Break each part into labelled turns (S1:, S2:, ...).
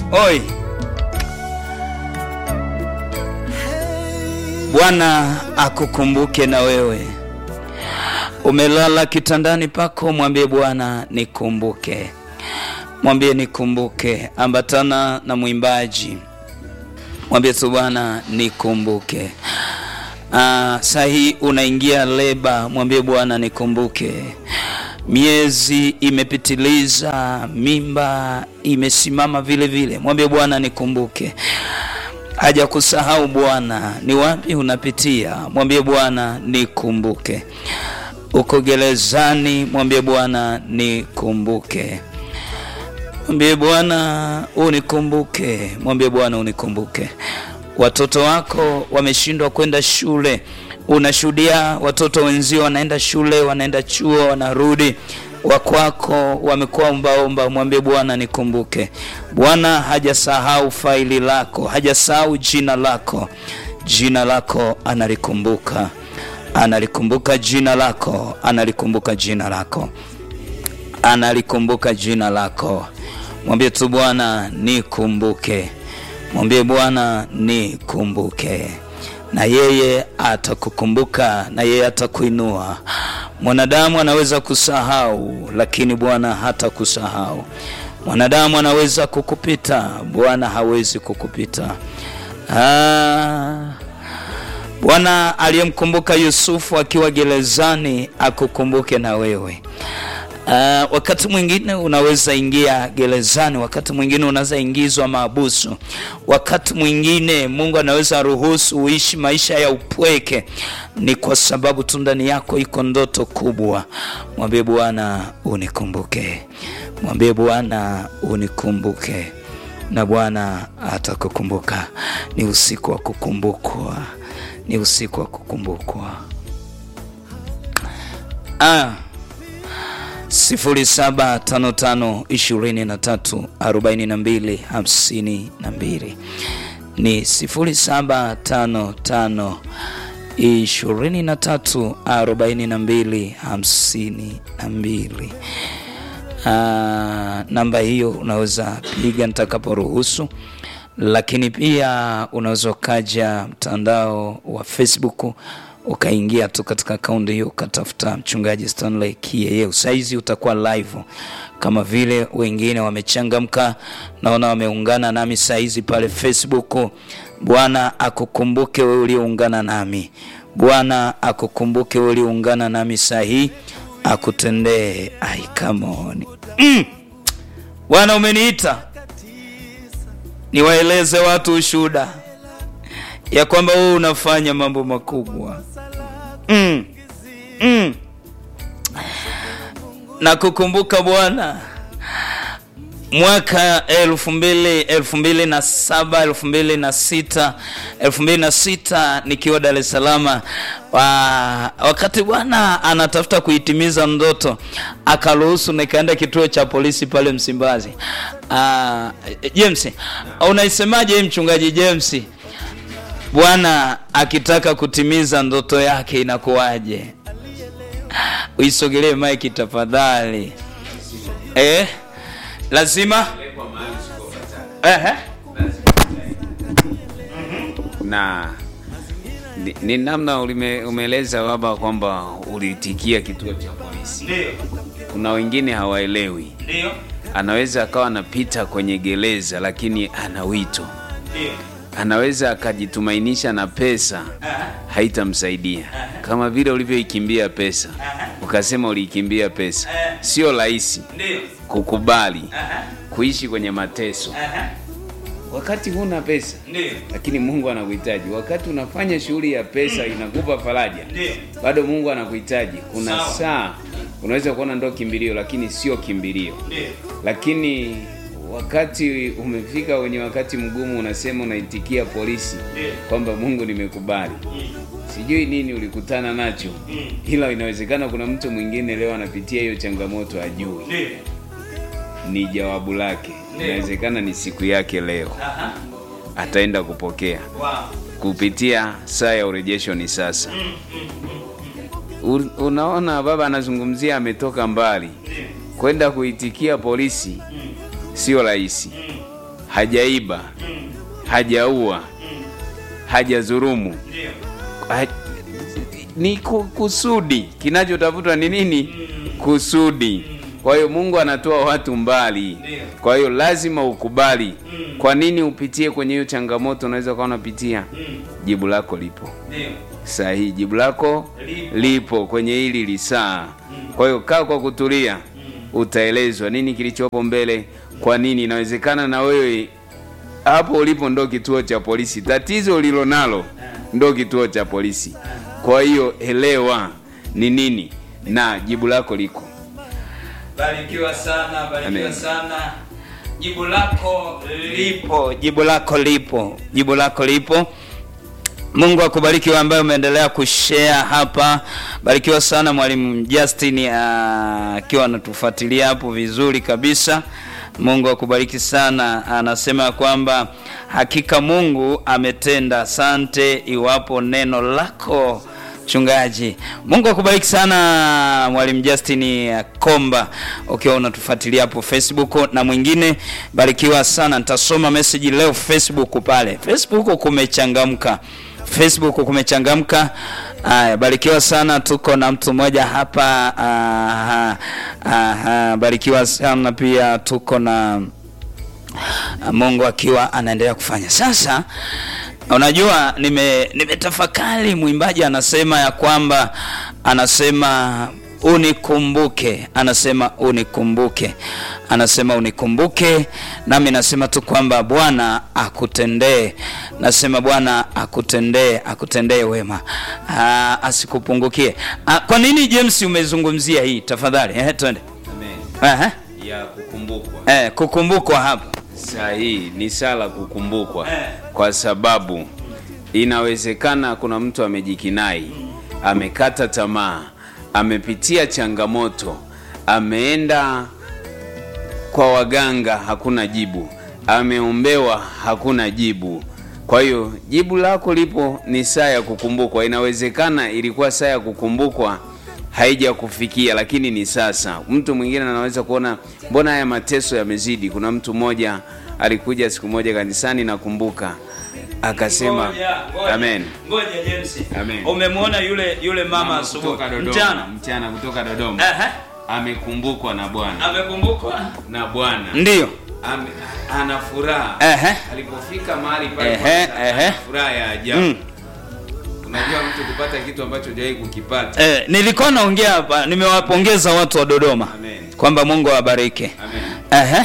S1: Oi, Bwana akukumbuke na wewe. Umelala kitandani pako, mwambie Bwana nikumbuke, mwambie nikumbuke. Ambatana na mwimbaji, mwambie tu Bwana nikumbuke. Ah, saa hii unaingia leba, mwambie Bwana nikumbuke. Miezi imepitiliza, mimba imesimama vile vile, mwambie Bwana nikumbuke. Haja kusahau Bwana, ni wapi unapitia, mwambie Bwana nikumbuke. Uko gerezani, mwambie Bwana nikumbuke. Mwambie Bwana unikumbuke, mwambie Bwana unikumbuke. Watoto wako wameshindwa kwenda shule, unashuhudia watoto wenzio wanaenda shule, wanaenda chuo, wanarudi wakwako wamekuwa ombaomba, mwambie Bwana nikumbuke. Bwana hajasahau faili lako, hajasahau jina lako. Jina lako analikumbuka, analikumbuka jina lako, analikumbuka jina lako, analikumbuka jina lako. Mwambie tu Bwana nikumbuke, mwambie Bwana nikumbuke na yeye atakukumbuka na yeye atakuinua. Mwanadamu anaweza kusahau, lakini Bwana hata kusahau. Mwanadamu anaweza kukupita, Bwana hawezi kukupita. Ah, Bwana aliyemkumbuka Yusufu akiwa gerezani akukumbuke na wewe. Uh, wakati mwingine unaweza ingia gerezani, wakati mwingine unaweza ingizwa maabusu, wakati mwingine Mungu anaweza ruhusu uishi maisha ya upweke. Ni kwa sababu tu ndani yako iko ndoto kubwa. Mwambie Bwana unikumbuke, mwambie Bwana unikumbuke, na Bwana atakukumbuka. Ni usiku wa kukumbukwa, ni usiku wa kukumbukwa. ah. sifuri saba tano tano ishirini na tatu arobaini na mbili hamsini na mbili ni sifuri saba tano tano ishirini na tatu arobaini na mbili hamsini na mbili. Namba hiyo unaweza piga nitakaporuhusu, lakini pia unaweza ukaja mtandao wa Facebook ukaingia tu katika akaunti hiyo ukatafuta mchungaji Stanley Kiyeyeu. Saizi utakuwa live kama vile wengine wamechangamka, naona wameungana nami saizi pale Facebook. Bwana akukumbuke wewe ulioungana nami, Bwana akukumbuke wewe ulioungana nami saa hii, akutendee. Ai, come on mm. Bwana umeniita niwaeleze watu ushuhuda ya kwamba wewe unafanya mambo makubwa mm. Mm. na kukumbuka Bwana mwaka elfu mbili elfu mbili na saba elfu mbili na sita elfu mbili na sita nikiwa Dar es Salaam wa, wakati Bwana anatafuta kuitimiza ndoto akaruhusu nikaenda kituo cha polisi pale Msimbazi. Uh, James, unaisemaje mchungaji James? Bwana akitaka kutimiza ndoto yake inakuwaje? Uisogelee maiki tafadhali. Eh, lazima eh,
S2: na ni, ni namna ulime, umeeleza baba kwamba uliitikia kituo cha polisi.
S1: ndio
S2: Kuna wengine hawaelewi,
S1: ndio
S2: anaweza akawa anapita kwenye gereza lakini ana wito,
S1: ndio
S2: anaweza akajitumainisha na pesa haitamsaidia, kama vile ulivyoikimbia pesa, ukasema uliikimbia pesa. Sio rahisi
S1: ndio
S2: kukubali kuishi kwenye mateso wakati huna pesa,
S1: ndio
S2: lakini Mungu anakuhitaji. Wakati unafanya shughuli ya pesa inakupa faraja,
S1: Ndio.
S2: bado Mungu anakuhitaji. Kuna
S1: Sawa.
S2: saa unaweza kuona ndo kimbilio, lakini sio kimbilio.
S1: ndio
S2: Lakini wakati umefika wenye wakati mgumu, unasema unaitikia polisi
S1: Ndio.
S2: kwamba Mungu nimekubali. Sijui nini ulikutana nacho, ila inawezekana kuna mtu mwingine leo anapitia hiyo changamoto, ajui
S1: ndio
S2: ni jawabu lake.
S1: Ndio.
S2: Inawezekana ni siku yake leo,
S1: aha
S2: ataenda kupokea
S1: wow
S2: kupitia saa ya urejesho ni sasa. U- Unaona, baba anazungumzia ametoka mbali kwenda kuitikia polisi, sio rahisi. hajaiba hajaua hajadhulumu ha, ni ku- kusudi kinachotafutwa ni nini kusudi kwa hiyo mungu anatoa watu mbali kwa hiyo lazima ukubali kwa nini upitie kwenye hiyo changamoto unaweza ukawa unapitia jibu lako lipo sahihi jibu lako
S1: Lipo.
S2: lipo kwenye hili lisaa kwa hiyo kaa kwa kutulia utaelezwa nini kilichopo mbele kwa nini inawezekana na wewe hapo ulipo ndo kituo cha polisi tatizo ulilo nalo ndo kituo cha polisi kwa hiyo elewa ni nini na jibu lako liko
S1: Barikiwa sana, barikiwa
S2: Amen.
S1: sana. Jibu lako lipo, jibu lako lipo, jibu lako lipo. Mungu akubariki wewe ambaye umeendelea kushare hapa. Barikiwa sana mwalimu Justin ah, akiwa anatufuatilia hapo vizuri kabisa. Mungu akubariki sana. Anasema ya kwamba hakika Mungu ametenda. Asante iwapo neno lako mchungaji. Mungu akubariki sana mwalimu Justin Komba ukiwa unatufuatilia hapo Facebook na mwingine barikiwa sana. Nitasoma message leo Facebook pale. Facebook kumechangamka. Facebook kumechangamka. Aya, barikiwa sana. Tuko na mtu mmoja hapa. Aha, aha, barikiwa sana pia. Tuko na Mungu akiwa anaendelea kufanya. Sasa unajua, nime nimetafakari, mwimbaji anasema ya kwamba anasema unikumbuke, anasema unikumbuke, anasema unikumbuke, nami nasema tu kwamba Bwana akutendee, nasema Bwana akutendee, akutendee wema, Aa, asikupungukie. Aa, Kwa nini James umezungumzia hii? Tafadhali eh, twende. Aha.
S2: ya kukumbukwa
S1: Eh, kukumbukwa hapa
S2: sahihi ni sala kukumbukwa
S1: Eh.
S2: kwa sababu inawezekana kuna mtu amejikinai amekata tamaa amepitia changamoto ameenda kwa waganga hakuna jibu ameombewa hakuna jibu kwa hiyo jibu lako lipo ni saa ya kukumbukwa inawezekana ilikuwa saa ya kukumbukwa haija kufikia lakini ni sasa mtu mwingine anaweza kuona mbona haya mateso yamezidi kuna mtu mmoja alikuja siku moja kanisani nakumbuka akasema
S1: Ngoja, ngoja.
S2: amen
S1: Ngoja James.
S2: Amen.
S1: Umemwona yule yule mama
S2: Mama
S1: asubuhi
S2: kutoka Dodoma,
S1: mchana.
S2: mchana kutoka Dodoma
S1: Ehe.
S2: amekumbukwa na Bwana
S1: Amekumbukwa?
S2: na Bwana
S1: Ndio.
S2: Ame, ana furaha
S1: Ehe.
S2: alipofika mahali pale
S1: Ehe,
S2: kwanza,
S1: ehe.
S2: ana furaha ya ajabu
S1: Mm.
S2: unajua mtu kupata kitu ambacho hujawahi kukipata
S1: Eh, nilikuwa naongea hapa, nimewapongeza watu wa Dodoma
S2: Amen.
S1: kwamba Mungu awabariki.
S2: Amen.
S1: Ehe.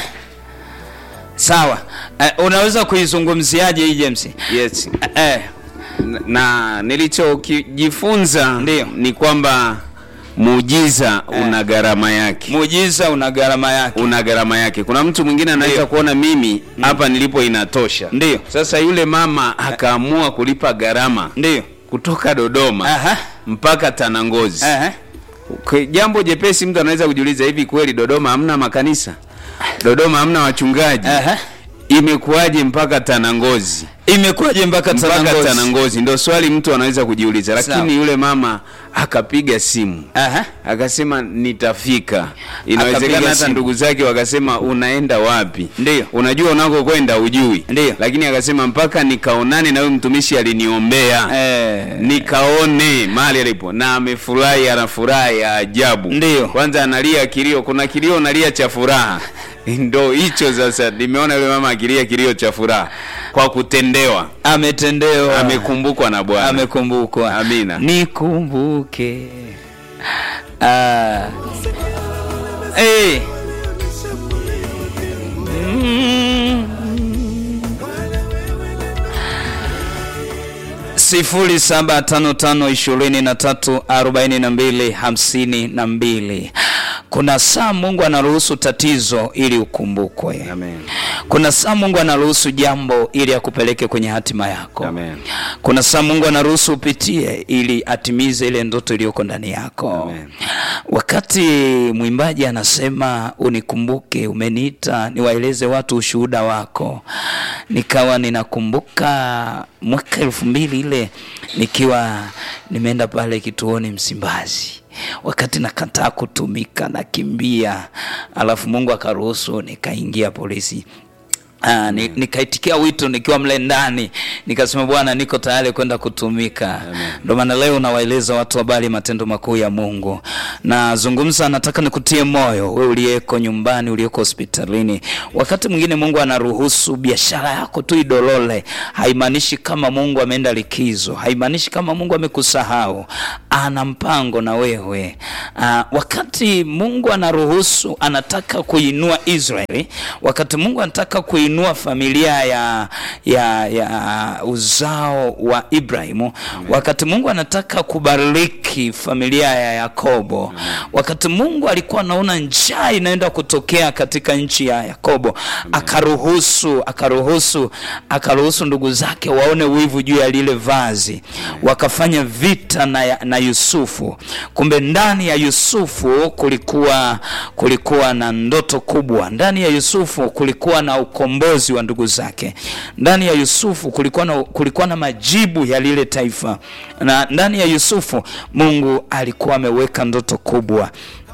S1: Sawa. Eh, unaweza kuizungumziaje hii James?
S2: yes
S1: Eh,
S2: na, na nilichojifunza
S1: Ndio.
S2: ni kwamba muujiza una gharama yake
S1: muujiza una gharama yake.
S2: una gharama yake kuna mtu mwingine anaweza
S1: Ndio.
S2: kuona mimi hapa nilipo inatosha
S1: Ndio.
S2: sasa yule mama akaamua kulipa gharama
S1: Ndio.
S2: kutoka dodoma
S1: Aha.
S2: mpaka tanangozi
S1: Aha.
S2: Kwa jambo jepesi mtu anaweza kujiuliza hivi kweli dodoma hamna makanisa dodoma hamna wachungaji
S1: Aha.
S2: imekuwaje mpaka tanangozi
S1: Imekuwaje mpaka
S2: mpaka
S1: Tanangozi?
S2: tanangozi ndo swali mtu anaweza kujiuliza lakini
S1: Sawa.
S2: yule mama akapiga simu
S1: Aha.
S2: akasema nitafika
S1: Akapiga
S2: inawezekana hata
S1: simu.
S2: ndugu zake wakasema unaenda wapi
S1: Ndio.
S2: unajua unakokwenda ujui
S1: Ndio.
S2: lakini akasema mpaka nikaonane na huyu mtumishi aliniombea
S1: Eh.
S2: nikaone mahali alipo na amefurahi ana furaha ya ajabu
S1: Ndio.
S2: kwanza analia kilio kuna kilio nalia cha furaha ndo hicho sasa nimeona yule mama akilia kilio cha furaha kwa kutendewa
S1: Ametendewa.
S2: amekumbukwa na bwana
S1: amekumbukwa.
S2: Amina.
S1: Nikumbuke. Ah. Eh. Mm. sifuri saba tano tano ishirini na tatu arobaini na mbili hamsini na mbili. Kuna saa Mungu anaruhusu tatizo ili ukumbukwe.
S2: Amen.
S1: Kuna saa Mungu anaruhusu jambo ili akupeleke kwenye hatima yako.
S2: Amen.
S1: Kuna saa Mungu anaruhusu upitie ili atimize ile ndoto iliyoko ndani yako.
S2: Amen.
S1: Wakati mwimbaji anasema unikumbuke, umeniita niwaeleze watu ushuhuda wako, nikawa ninakumbuka mwaka elfu mbili ile nikiwa nimeenda pale kituoni Msimbazi, wakati nakataa kutumika nakimbia, alafu Mungu akaruhusu nikaingia polisi Ah, ni, nikaitikia wito nikiwa mle ndani nikasema bwana niko tayari kwenda kutumika ndio maana leo nawaeleza watu habari matendo makuu ya mungu nazungumza nataka nikutie moyo we uliyeko nyumbani uliyeko hospitalini wakati mwingine mungu anaruhusu biashara yako tu idolole haimaanishi kama mungu ameenda likizo haimaanishi kama mungu amekusahau ana mpango na wewe ah, wakati mungu anaruhusu anataka kuinua israeli wakati mungu anataka kuinua familia ya, ya, ya uzao wa ibrahimu wakati mungu anataka kubariki familia ya yakobo wakati mungu alikuwa anaona njaa inaenda kutokea katika nchi ya yakobo akaruhusu akaruhusu akaruhusu ndugu zake waone wivu juu ya lile vazi wakafanya vita na, ya- na yusufu kumbe ndani ya yusufu kulikuwa kulikuwa na ndoto kubwa ndani ya yusufu kulikuwa na ukombozi wa ndugu zake ndani ya yusufu kulikuwa na, kulikuwa na majibu ya lile taifa na ndani ya yusufu mungu alikuwa ameweka ndoto kubwa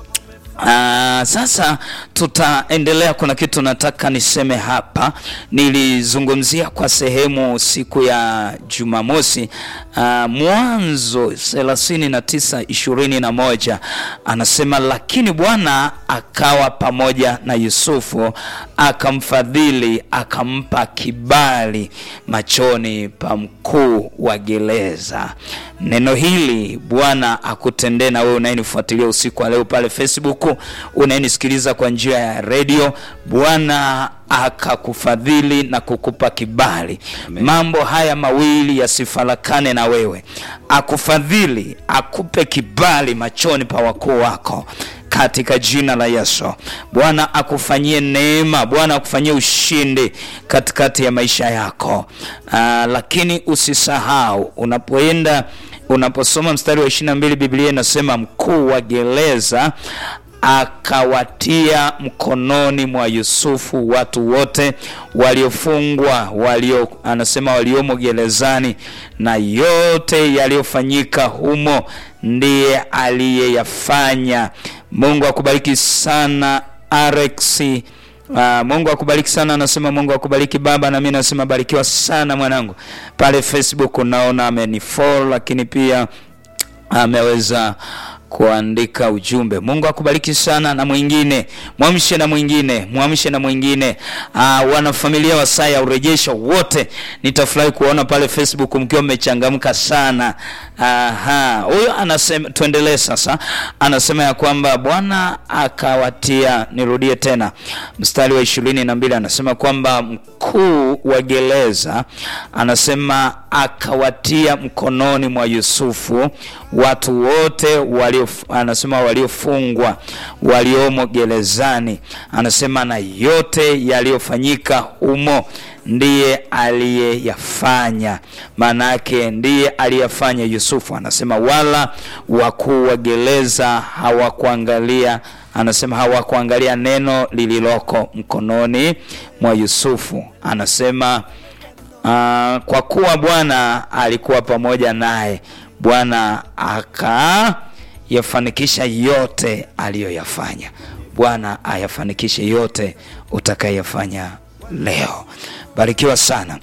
S1: Uh, sasa tutaendelea. Kuna kitu nataka niseme hapa, nilizungumzia kwa sehemu siku ya Jumamosi. Uh, Mwanzo thelathini na tisa ishirini na moja anasema, lakini Bwana akawa pamoja na Yusufu akamfadhili, akampa kibali machoni pa mkuu wa gereza. Neno hili Bwana akutendee na wewe unayenifuatilia usiku wa leo pale Facebook, unayenisikiliza kwa njia ya redio. Bwana akakufadhili na kukupa kibali.
S2: Amen.
S1: Mambo haya mawili yasifarakane na wewe, akufadhili, akupe kibali machoni pa wakuu wako katika jina la Yesu. Bwana akufanyie neema, Bwana akufanyie ushindi katikati ya maisha yako. Aa, lakini usisahau unapoenda unaposoma mstari wa 22 Biblia inasema mkuu wa gereza akawatia mkononi mwa Yusufu watu wote waliofungwa walio, anasema waliomo gerezani, na yote yaliyofanyika humo ndiye aliyeyafanya. Mungu akubariki sana Alex. Uh, Mungu akubariki sana, anasema Mungu akubariki baba, na mimi nasema barikiwa sana mwanangu. Pale Facebook unaona amenifollow, lakini pia ameweza kuandika ujumbe. Mungu akubariki sana, na mwingine mwamshe, na mwingine mwamshe, na mwingine. Aa, wanafamilia wa saa ya urejesho wote, nitafurahi kuona pale Facebook mkiwa mmechangamka sana. Aha, huyo anasema, tuendelee sasa. Anasema ya kwamba Bwana akawatia, nirudie tena mstari wa ishirini na mbili anasema kwamba mkuu wa gereza anasema akawatia mkononi mwa Yusufu watu wote walio, anasema waliofungwa waliomo gerezani, anasema na yote yaliyofanyika humo ndiye aliyeyafanya. Maana yake ndiye aliyefanya Yusufu. Anasema wala wakuu wa gereza hawakuangalia, anasema hawakuangalia neno lililoko mkononi mwa Yusufu. Anasema Uh, kwa kuwa Bwana alikuwa pamoja naye, Bwana akayafanikisha yote aliyoyafanya. Bwana ayafanikishe yote utakayefanya leo. Barikiwa sana.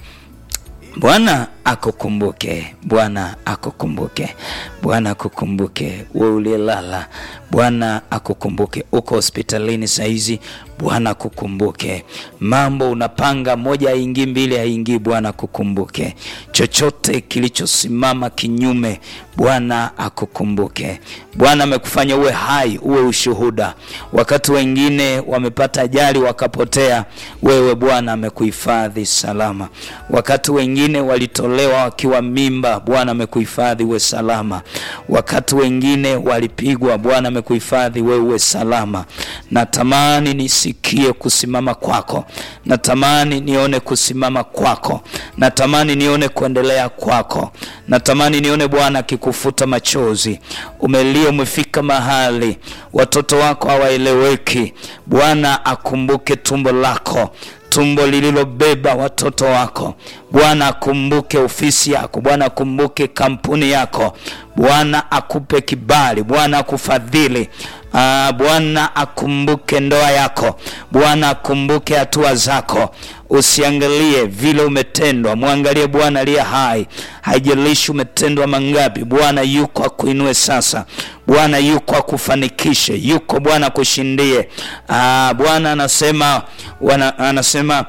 S1: Bwana akukumbuke, Bwana akukumbuke, Bwana akukumbuke. Wewe uliyelala, Bwana akukumbuke. Uko hospitalini saizi, Bwana akukumbuke. Mambo unapanga moja haingii, mbili haingii, Bwana akukumbuke. Chochote kilichosimama kinyume, Bwana akukumbuke. Bwana amekufanya uwe hai, uwe ushuhuda. Wakati wengine wamepata ajali wakapotea, wewe Bwana amekuhifadhi salama. Wakati wengine walitolewa wakiwa mimba, Bwana amekuhifadhi uwe salama. Wakati wengine walipigwa, Bwana amekuhifadhi wewe uwe salama. Natamani nisikie kusimama kwako, natamani nione kusimama kwako, natamani nione kuendelea kwako, natamani nione Bwana akikufuta machozi. Umelia, umefika mahali watoto wako hawaeleweki, Bwana akumbuke tumbo lako tumbo lililobeba watoto wako. Bwana akumbuke ofisi yako, Bwana akumbuke kampuni yako, Bwana akupe kibali, Bwana akufadhili. Ah, Bwana akumbuke ndoa yako, Bwana akumbuke hatua zako. Usiangalie vile umetendwa, mwangalie Bwana aliye hai. Haijalishi umetendwa mangapi, Bwana yuko akuinue sasa. Bwana yuko akufanikishe, yuko Bwana akushindie. Ah, Bwana anasema wana, anasema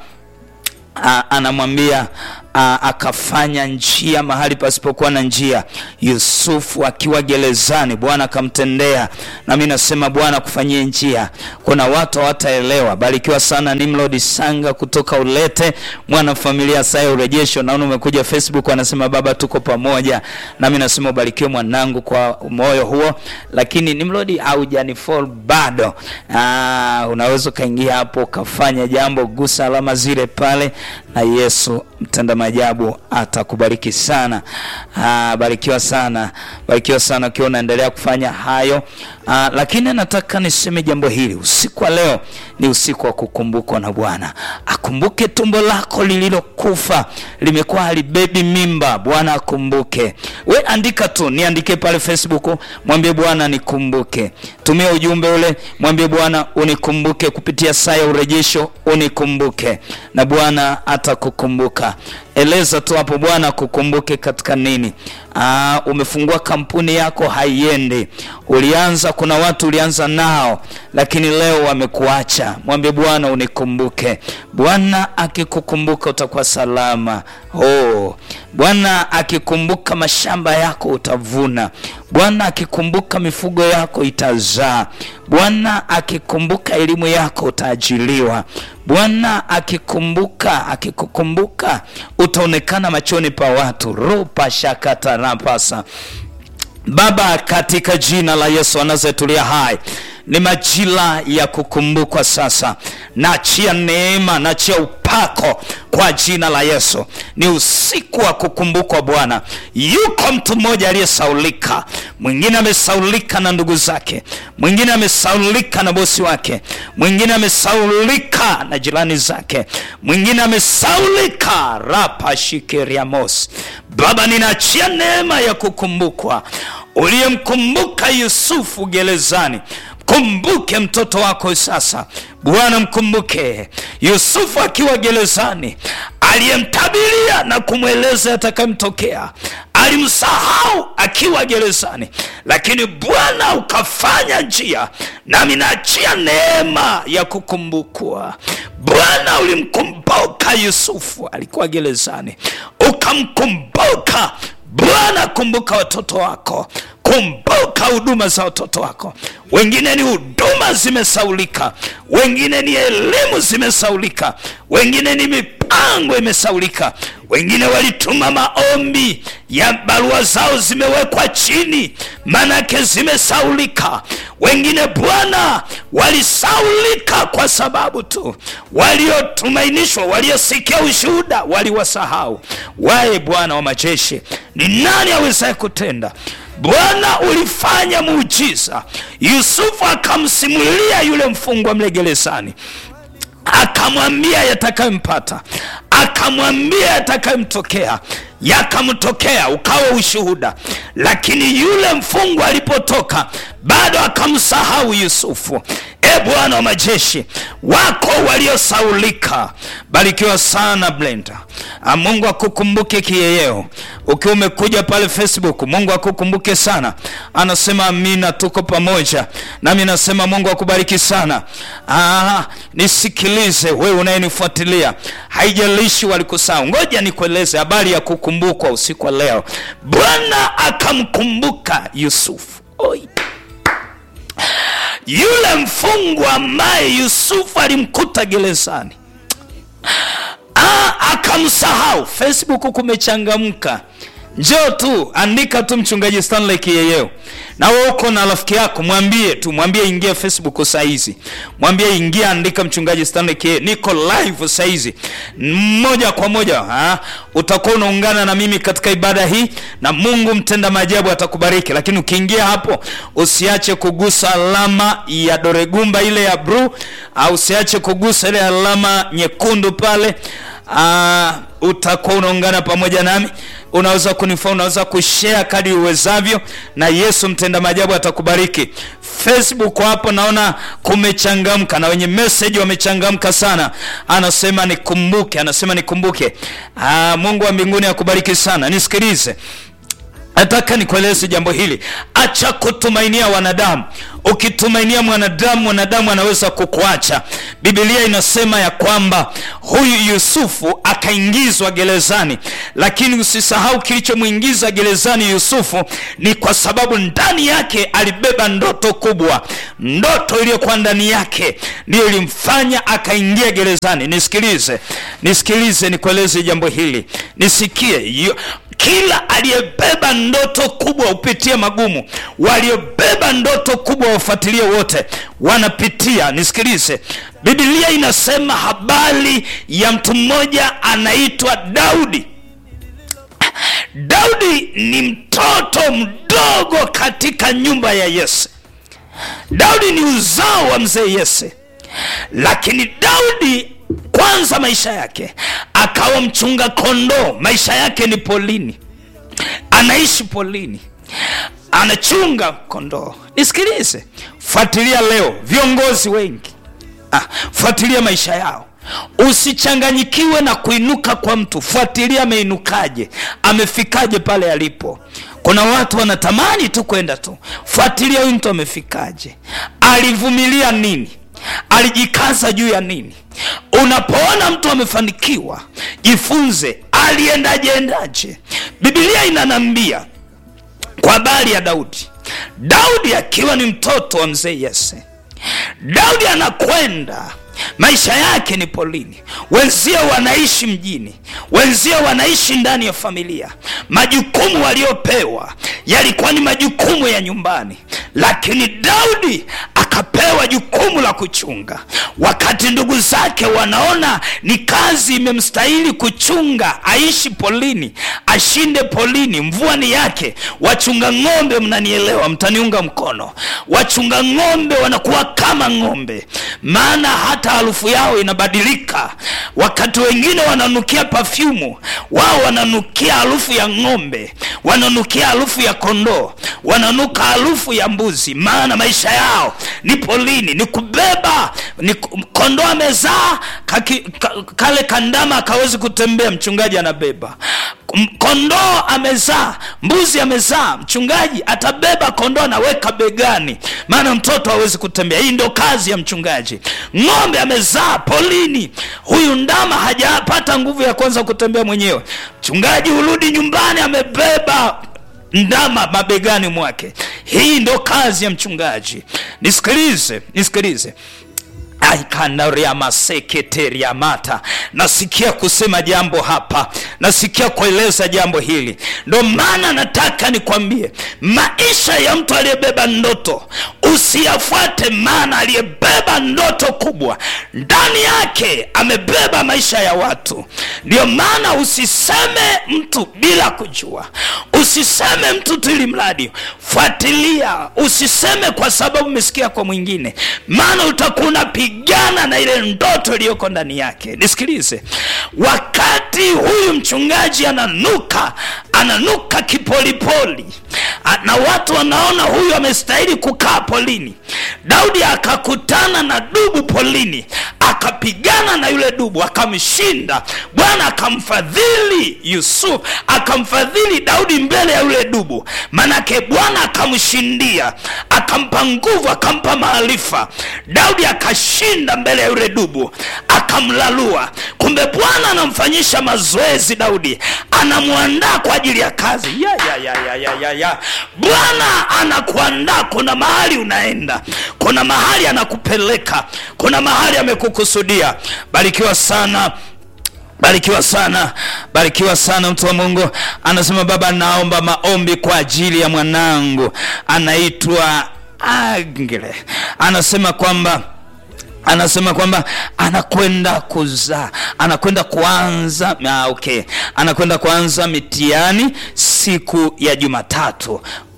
S1: Ah, anamwambia ah, akafanya njia mahali pasipokuwa na njia. Yusufu akiwa gerezani, Bwana akamtendea. Nami nasema Bwana akufanyie njia. Kuna watu hawataelewa. Barikiwa sana Nimrod Sanga kutoka Ulete, mwana familia Saya Urejesho. Naona umekuja Facebook, anasema baba, tuko pamoja. Nami nasema ubarikiwe mwanangu kwa moyo huo, lakini Nimrod haujanifollow bado. Ah, unaweza ukaingia hapo ukafanya jambo, gusa alama zile pale na Yesu mtenda maajabu atakubariki sana. Ah, barikiwa sana, barikiwa sana ukiwa unaendelea kufanya hayo. Ah, lakini nataka niseme jambo hili usiku wa leo ni usiku wa kukumbukwa na Bwana. Akumbuke tumbo lako lililokufa limekuwa halibebi mimba, Bwana akumbuke. We andika tu, niandike pale Facebook, mwambie Bwana nikumbuke. Tumia ujumbe ule, mwambie Bwana unikumbuke kupitia saa ya urejesho, unikumbuke na Bwana atakukumbuka. Eleza tu hapo, Bwana akukumbuke katika nini? Aa, umefungua kampuni yako haiendi, ulianza, kuna watu ulianza nao, lakini leo wamekuacha. Mwambie Bwana unikumbuke. Bwana akikukumbuka utakuwa salama. Oh, Bwana akikumbuka mashamba yako utavuna. Bwana akikumbuka mifugo yako itazaa. Bwana akikumbuka elimu yako utaajiliwa. Bwana akikumbuka akikukumbuka utaonekana machoni pa watu. ropa shakatarapasa Baba, katika jina la Yesu anazetulia hai, ni majira ya kukumbukwa sasa. Naachia neema, naachia upako kwa jina la Yesu. Ni usiku wa kukumbukwa Bwana. Yuko mtu mmoja aliyesaulika, mwingine amesaulika na ndugu zake, mwingine amesaulika na bosi wake, mwingine amesaulika na jirani zake, mwingine amesaulika rapashikiriamos. Baba, ninaachia neema ya kukumbukwa uliyemkumbuka Yusufu gerezani. Kumbuke mtoto wako sasa Bwana, mkumbuke Yusufu akiwa gerezani, aliyemtabiria na kumweleza yatakayemtokea. Alimsahau akiwa gerezani, lakini Bwana ukafanya njia, nami naachia neema ya kukumbukwa. Bwana, ulimkumbuka Yusufu alikuwa gerezani, ukamkumbuka Bwana, kumbuka watoto wako, kumbuka huduma za watoto wako. Wengine ni huduma zimesaulika, wengine ni elimu zimesaulika, wengine ni mipango imesaulika, wengine walituma maombi ya barua zao zimewekwa chini, manake zimesaulika. Wengine Bwana walisaulika kwa sababu tu waliotumainishwa, waliosikia ushuhuda waliwasahau. Waye Bwana wa majeshi, ni nani awezaye kutenda? Bwana ulifanya muujiza. Yusufu akamsimulia yule mfungwa mle gerezani, akamwambia yatakayompata, akamwambia yatakayomtokea, yakamtokea, ukawa ushuhuda. Lakini yule mfungwa alipotoka, bado akamsahau Yusufu. E Bwana wa majeshi, wako waliosaulika. Barikiwa sana Blenda. Mungu akukumbuke kiyeyeo. Ukiwa umekuja pale Facebook, Mungu akukumbuke sana. Anasema amina, tuko pamoja nami. Nasema Mungu akubariki sana. Ah, nisikilize wewe unayenifuatilia, haijalishi walikusahau. Ngoja nikueleze habari ya kukumbukwa usiku wa leo. Bwana akamkumbuka Yusufu. Oi. Yule mfungwa ambaye Yusufu alimkuta gerezani akamsahau. Facebook kumechangamka, njoo tu andika tu mchungaji Stanley Kiyeyeo, na wewe uko na rafiki yako, mwambie tu, mwambie ingia Facebook saa hizi, mwambie ingia, andika mchungaji Stanley Kiyeyeo, niko live saa hizi moja kwa moja. Ha? Utakuwa unaungana na mimi katika ibada hii, na Mungu mtenda maajabu atakubariki. Lakini ukiingia hapo, usiache kugusa alama ya doregumba ile ya blue, au usiache kugusa ile alama nyekundu pale uh, utakuwa unaungana pamoja nami unaweza kunifaa unaweza kushare kadi uwezavyo na yesu mtenda maajabu atakubariki facebook hapo naona kumechangamka na wenye message wamechangamka sana anasema nikumbuke anasema nikumbuke uh, mungu wa mbinguni akubariki sana nisikilize nataka nikueleze jambo hili acha kutumainia wanadamu ukitumainia mwanadamu mwanadamu anaweza kukuacha bibilia inasema ya kwamba huyu yusufu akaingizwa gerezani lakini usisahau kilichomwingiza gerezani yusufu ni kwa sababu ndani yake alibeba ndoto kubwa ndoto iliyokuwa ndani yake ndiyo ilimfanya akaingia gerezani nisikilize nisikilize nikueleze jambo hili nisikie Yu- kila aliyebeba ndoto kubwa hupitia magumu waliobeba ndoto kubwa wafuatilie wote wanapitia nisikilize bibilia inasema habari ya mtu mmoja anaitwa daudi daudi ni mtoto mdogo katika nyumba ya yese daudi ni uzao wa mzee yese lakini daudi kwanza maisha yake akawa mchunga kondoo maisha yake ni polini anaishi polini anachunga kondoo nisikilize fuatilia leo viongozi wengi ah, fuatilia maisha yao usichanganyikiwe na kuinuka kwa mtu fuatilia ameinukaje amefikaje pale alipo kuna watu wanatamani tu kwenda tu fuatilia huyu mtu amefikaje alivumilia nini alijikaza juu ya nini unapoona mtu amefanikiwa jifunze aliendajendaje bibilia inanambia kwa habari ya daudi daudi akiwa ni mtoto wa mzee yese daudi anakwenda maisha yake ni polini wenzie wanaishi mjini wenzie wanaishi ndani ya familia majukumu waliopewa yalikuwa ni majukumu ya nyumbani lakini daudi akapewa jukumu la kuchunga wakati ndugu zake wanaona ni kazi imemstahili kuchunga aishi polini ashinde polini mvua ni yake wachunga ng'ombe mnanielewa mtaniunga mkono wachunga ng'ombe wanakuwa kama ng'ombe maana hata harufu yao inabadilika wakati wengine wananukia pafyumu wao wananukia harufu ya ng'ombe wananukia harufu ya kondoo wananuka harufu ya mbuzi maana maisha yao ni polini ni kubeba ni ku- kondoo amezaa kaki- ka, kale kandama akawezi kutembea mchungaji anabeba M- kondoo amezaa mbuzi amezaa mchungaji atabeba kondoo anaweka begani maana mtoto hawezi kutembea hii ndio kazi ya mchungaji ng'ombe amezaa polini huyu ndama hajapata nguvu ya kwanza kutembea mwenyewe mchungaji hurudi nyumbani amebeba ndama mabegani mwake hii ndo kazi ya mchungaji nisikilize nisikilize aikandariamaseketeriamata nasikia kusema jambo hapa nasikia kueleza jambo hili ndo maana nataka nikwambie maisha ya mtu aliyebeba ndoto usiyafuate maana aliyebeba ndoto kubwa ndani yake amebeba maisha ya watu ndio maana usiseme mtu bila kujua usiseme mtu tu ili mradi fuatilia usiseme kwa sababu umesikia kwa mwingine maana utakuwa unapigana na ile ndoto iliyoko ndani yake nisikilize wakati huyu mchungaji ananuka ananuka kipolipoli A- na watu wanaona huyu amestahili kukaa polini daudi akakutana na dubu polini akapigana na yule dubu akamshinda bwana akamfadhili yusuf akamfadhili daudi mbele ya yule dubu manake bwana akamshindia akampa nguvu akampa maarifa daudi akashinda mbele ya yule dubu akamlalua kumbe bwana anamfanyisha mazoezi daudi anamwandaa kwa ajili ya kazi ya, ya, ya, ya, ya, ya, ya. bwana anakuandaa kuna mahali unaenda kuna mahali anakupeleka kuna mahali amekukusudia barikiwa sana barikiwa sana barikiwa sana mtu wa mungu anasema baba naomba maombi kwa ajili ya mwanangu anaitwa agle anasema kwamba anasema kwamba anakwenda kuzaa anakwenda kuanza ah, okay anakwenda kuanza mitihani siku ya jumatatu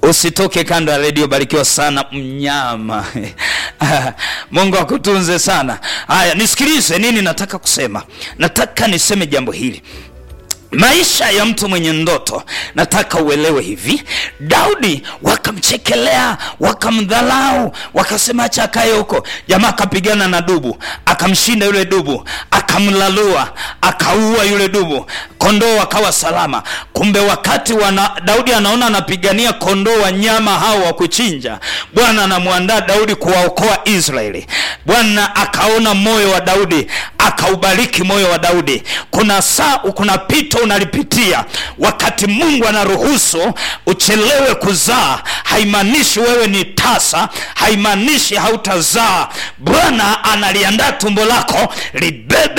S1: usitoke kando ya redio barikiwa sana mnyama mungu akutunze sana haya nisikilize nini nataka kusema nataka niseme jambo hili maisha ya mtu mwenye ndoto nataka uelewe hivi daudi wakamchekelea wakamdhalau wakasema acha akaye huko jamaa akapigana na dubu akamshinda yule dubu akamlalua akaua yule dubu kondoo wakawa salama kumbe wakati wana, daudi anaona anapigania kondoo wanyama hao wa kuchinja bwana anamwandaa daudi kuwaokoa israeli bwana akaona moyo wa daudi akaubariki moyo wa daudi kuna saa kuna pito unalipitia wakati mungu anaruhusu uchelewe kuzaa haimaanishi wewe ni tasa haimaanishi hautazaa bwana analiandaa tumbo lako libebe